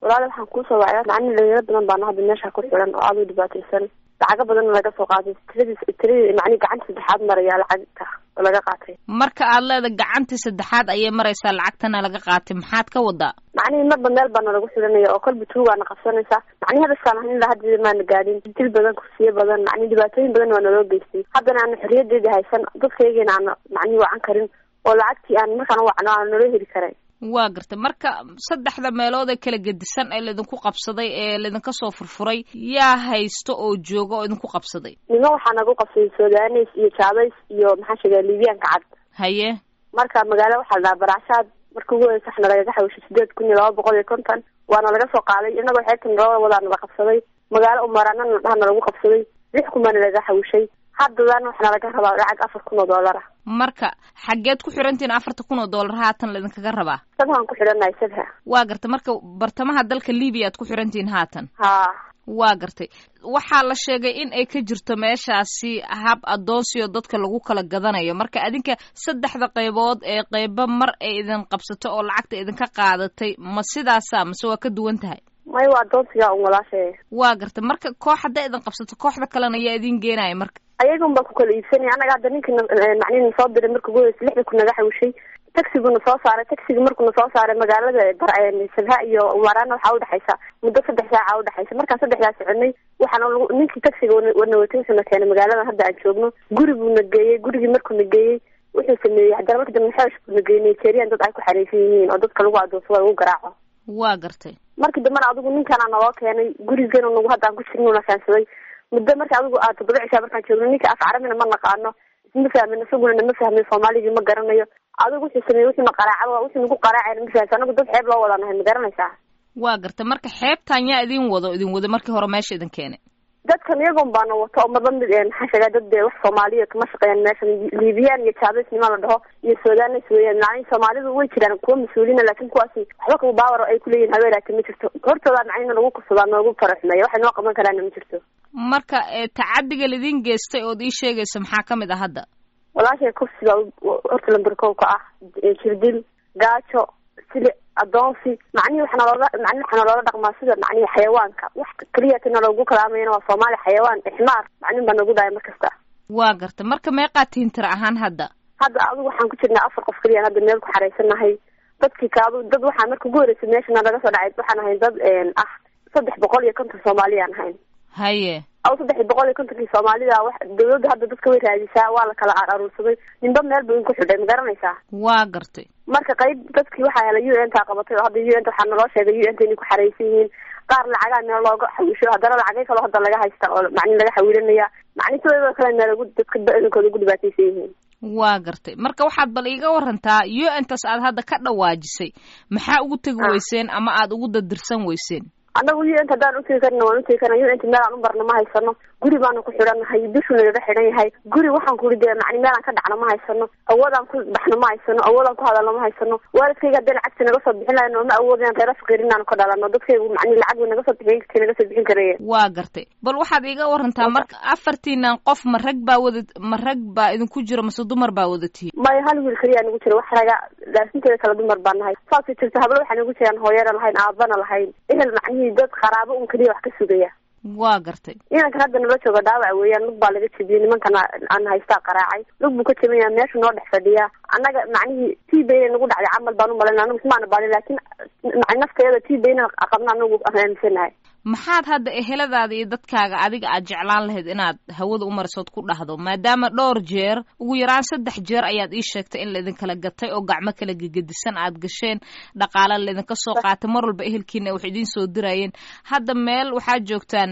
walaali waxaan kuusoo wacya macni dhalinyaro badan baana hadda meesha ku xiran oo aada u dhibaataysan lacago badanna laga soo qaatay tiradii tiradii macni gacanta saddexaad maraya lacagta oo laga qaatay marka aad leeda gacantii saddexaad ayay maraysaa lacagtana laga qaatay maxaad ka wadaa macnihi marba meel baana lagu xiranaya oo kolba tuugaana qabsanaysaa macni hadaskaan ahan ilaa hadda maana gaadhin dil badan kursiyo badan macni dhibaatooyin badan waa naloo geystay haddana aana xorriyadeedii haysan dadkaygiina aana macni wacan karin oo lacagtii aan markaan wacno aana naloo heli karay waa gartay marka saddexda meelood ee kala gedisan ee laydinku qabsaday ee laydinka soo furfuray yaa haysto oo jooga oo idinku qabsaday nimo waxaa nagu qabsaday sudanes iyo jaabays iyo maxaa sheegay libiyaanka cad haye marka magaalo waxaa la dhahaa baracshaad marka ugu horeysa waxna lagaga xawishay sideed kun iyo laba boqol iyo konton waana laga soo qaaday inagoo xeebtan labada wadaana la qabsaday magaalo umaraanana dhahna lagu qabsaday lix kun baana laga xawishay haddadan waxna laga rabaa lacag afar kun oo doolar ah marka xaggeed ku xirantihin afarta kun oo dollar haatan laydinkaga rabaa sabhaan ku xidhannahay sabha waa gartay marka bartamaha dalka libiya aad ku xirantihiin haatan haa waa gartay waxaa la sheegay in ay ka jirto meeshaasi hab addoonsiyo dadka lagu kala gadanayo marka adinka saddexda qaybood ee qaybo mar ay idin qabsato oo lacagta idinka qaadatay ma sidaasa mase waa ka duwan tahay may waa addoonsiga un walaashay waa gartay marka koox hadday idin qabsato kooxda kalena yaa idin geenaya marka ayagun baa ku kala iibsanaya annaga hadda ninkii macnihi na soo diray marka ugu horeysa lixda ku naga xawishay taxiguna soo saaray taxigi markuna soo saaray magaalada sabha iyo umarana waxaa udhexaysa muddo saddex saaca udhexaysa markaan saddexdaas soconay waxaana lagu ninkii taxiga wana watay wuxuuna keenay magaaladan hadda aan joogno guri buuna geeyey gurigii markuuna geeyey wuxuu sameeyey haddana marka dambe xeesh buuna geeyey nigerian dad ay ku xareysan yihiin oo dadka lagu adoonsado lagu garaaco waa gartay markii dambena adigu ninkaana naloo keenay gurigan nagu hadda aan ku jirnuna keensaday muddo marka adigu aad toddoba cishaa markaan joogno ninka af carabina ma naqaano ma fahmin isaguna nama fahmin soomaaligii ma garanayo adigu wuxuu sameeyey wuxuuna qaraacaba wuxuu nagu qaraacayna ma fahamsa anagu dad xeeb loo wada nahay ma garanaysaa waa gartay marka xeebtan yaa idin wado idin wada markii hore meesha idin keenay dadkan iyagoon baana wato oo marba mid maxaa sheegaa dad de wax soomaaliya kama shaqeeyaan meeshan libiyan iyo jabes nima la dhaho iyo sudanes weeyaan macnihi soomaalidu way jiraan kuwa mas-uuliina laakin kuwaasi waxba kaba baawar ay kuleeyihin habeelaata ma jirto hortooda macnina lagu kursadaa noogu faraxmeeya waxay noo qaban karaana ma jirto marka tacadiga laidin geystay ood ii sheegaysa maxaa kamid ah hadda walaashay kursiga horta lamberkow ka ah jirdil gaajo sili adoonsi macnihi waxana looga macnihi waxaana loola dhaqmaa sida macnihi xayawaanka wax keliya tina loogu kalaamayana waa soomaali xayawaan ixmaar macnihin baa nagu dhahay mar kasta waa gartay marka meeqaa tihin tira ahaan hadda hadda adigu waxaan ku jirnaa afar qof keliya hadda meel ku xaraysanahay dadkii kaadu dad waxaa marka ugu horreysay meeshana laga soo dhacay waxaan ahayn dad ah saddex boqol iyo konton soomaaliyaan ahayn haye aw saddex boqol iyo kontonkii soomaalida wax dawladda hadda dadka way raadisaa waa la kala aruursaday ninba meel buu inku xidhay ma garanaysaa waa gartay marka qayb dadkii waxaa helay u n taa qabatay oo hadda u n ta waxaa naloo sheegay u n ta inay ku xaraysan yihiin qaar lacagaa meel looga xawisho haddana lacagay kaloo hadda laga haysta oo macni laga xawilanaya macni sidoo kale meelagu dadka badankooda ugu dhibaataysan yihiin waa gartay marka waxaad bal iiga warantaa u n tas aad hadda ka dhawaajisay maxaa ugu tegi weyseen ama aad ugu dadirsan weyseen annagu u n t haddaan utegi karna waan utegi karna u n t meel aan u barna ma haysano guri baanu ku xidhannahay bishuu nagaga xidhan yahay guri waxaan kuri dee macni meel aan ka dhacno ma haysano awoodaan ku baxno ma haysano awoodaan ku hadalno ma haysano waalidkayga hadday lacagta naga soo bixin lahayn ma awoodaan reera faqiir inaanu ka dhalano dadkaygu macni lacag way naga soo bixin kartay naga soo bixin karaya waa gartay bal waxaad iiga warantaa marka afartiinan qof ma rag baa wada ma rag baa idinku jiro mase dumar baa wada tihi maya hal wiil keliyaa nagu jira wax raga laasinteeda kala dumar baa nahay saasay jirta hablo waxaa nagu jiraan hooyana lahayn aabana lahayn ehel macnihii dad qaraabo un keliya wax ka sugaya waa gartay inankan hadda nala jooga dhaawac weeyaan lug baa laga jebiyey nimankana aan haystaa qaraacay lug buu ka jebinaya meeshu noo dhex fadhiyaa annaga macnihii t bayna nagu dhacday camal baan u malayna anagu ismaana baalin laakin nafteeda t bayna qabna anagu aan aaminsanahay maxaad hadda eheladaada iyo dadkaaga adiga aad jeclaan lahayd inaad hawada u marisood ku dhahdo maadaama dhowr jeer ugu yaraan saddex jeer ayaad ii sheegtay in laidinkala gatay oo gacmo kala gegedisan aad gasheen dhaqaale laydinka soo qaatay mar walba ehelkiina wax idiin soo dirayeen hadda meel waxaad joogtaan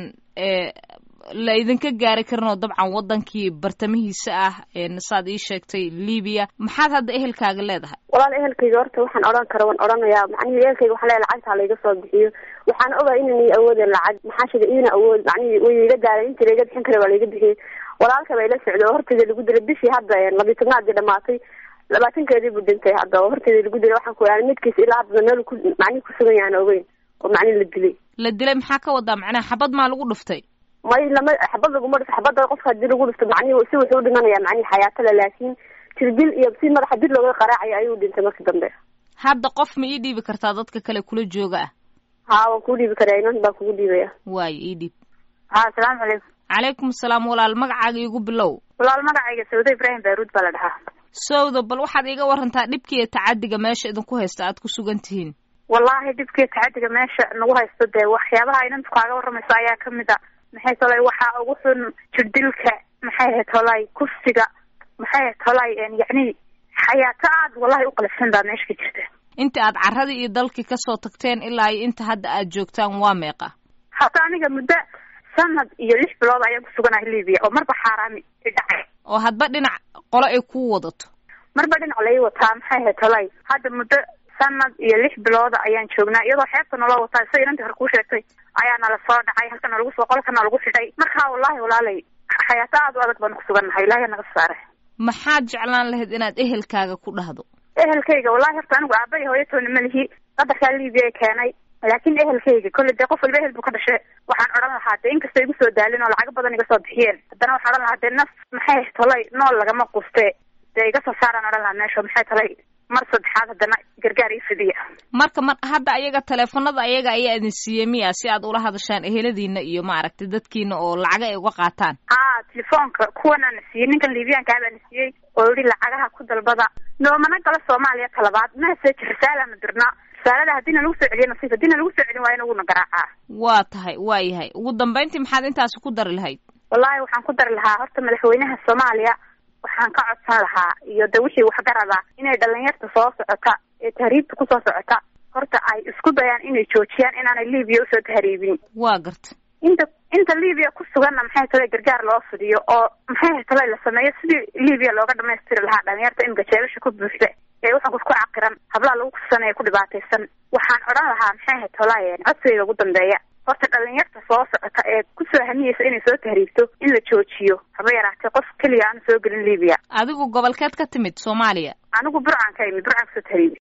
la idinka gaari karin oo dabcan wadankii bartamihiisa ah saad ii sheegtay libiya maxaad hadda ehelkaaga leedahay walaal ehelkayga horta waxaan odhan kara waan odhanayaa macnihi ehelkayga waxaan leeyahay lacagta layga soo bixiyo waxaan ogahay inaan awoodin lacag maxaa sheegay iina awood macnihi way iga daaray inta layga bixin kara waa layga bixiyey walaalka baa ila socday oo horteeda lagu dilay bishii hadda labiyi tobnaadii dhamaatay labaatankeedii buu dhintay hadda oo horteeda lagu dilay waxaan ku yahay midkiisa ilaa haddana meel ku macnihi kusugan yahan ogeyn oo macnihi la dilay la dilay maxaa ka wadaa macnaha xabad maa lagu dhuftay may lama xabad laguma dhifto xabadda qofka hadii lagu dhifto macnihi si wuxuu udhimanaya macnihi xayaatada laakin jirdil iyo si madaxa dil looga qaraacayo ayuu dhintay markii dambe hadda qof ma ii dhiibi kartaa dadka kale kula jooga ah haa waan kuu dhiibi karaa inan baan kugu dhiibaya waayo ii dhiib ha asalaamu calaykum calaykum asalaam walaal magacaaga iigu bilow walaal magacayga sawda ibraahim baaruud baa la dhahaa sowdo bal waxaad iiga warantaa dhibkiiyo tacadiga meesha idinku haysta aad ku sugan tihiin wallaahi dhibkiiyo tacadiga meesha nagu haysto dee waxyaabaha inantu kaaga waramayso ayaa kamid a maxay tolay waxaa ugu xun jirdilka maxay ahayd tolay kufsiga maxay ahayd tolay yacni xayaato aad wallahi uqalifsan baa meesha ka jirta inta aad carradii iyo dalkii kasoo tagteen ilaa iyo inta hadda aad joogtaan waa meeqa hata aniga muddo sanad iyo lix bilood ayaan kusuganahay libiya oo marba xaaraami i dhacay oo hadba dhinac qolo ay kuu wadato marba dhinac lai wataa maxay ahayd tolay hadda muddo sanad iyo lix bilooda ayaan joognaa iyadoo xeebta naloo wataa sida inantii hore kuu sheegtay ayaa nala soo dhacay halkana lagu soo qolkana lagu xidhay markaa wallahi walaalay xayaato aad u adag baan kusugannahay ilaahay naga saare maxaad jeclaan lahayd inaad ehelkaaga ku dhahdo ehelkayga wallahi horta anigu aabay hooyatoona malihi qadarkaa libiya keenay laakin ehelkayga kolley dee qof walba ehel buu ka dhashe waxaan odhan lahaa dee inkastoo igu soo daalin oo lacago badan iga soo bixiyeen haddana waxaan odhan lahaa dee naf maxay tolay nool lagama quste dee iga soo saaraan odhan lahaa meesha maxay tolay mar saddexaad haddana gargaar ii fidiya marka mar hadda ayaga teleefanada ayaga ayaa idin siiyey miya si aad ula hadashaan eheladiina iyo maaragtay dadkiina oo lacaga ay uga qaataan haa telefoonka kuwanaa na siiyey ninkan libiyaankaa baa na siiyey oo yihi lacagaha ku dalbada noomana galo soomaaliya talabaad message risaalaana dirnaa risaalada haddii na lagu soo celiyo nasiif haddii na lagu soo celin waayana wuuna garaacaa waa tahay waa yahay ugu dambayntii maxaad intaasi ku dari lahayd wallahi waxaan ku dari lahaa horta madaxweynaha soomaaliya waxaan ka codsan lahaa iyo de wixii waxgarada inay dhalinyarta soo socota ee tahriibta kusoo socota horta ay isku dayaan inay joojiyaan inaanay libiya usoo tahriibin waa garta inta inta libiya ku suganna maxay tale gargaar loo fidiyo oo maxay tale la sameeyo sidii libiya looga dhamaystiri lahaa dhalinyarta imika jeebasha ku buuxda ee waxaan ku caqiran hablaha lagu kufsanaya ku dhibaataysan waxaan odhan lahaa maxay ahayd tolay codsigayga ugu dambeeya horta dhalinyarta soo socota ee kusoo hamiyeysa inay soo tahriibto in la joojiyo haba yaraatee qof keliya aanu soo gelin libiya adigu gobolkeed ka timid soomaaliya anigu burcaan ka imid burcaan kusoo tahriibi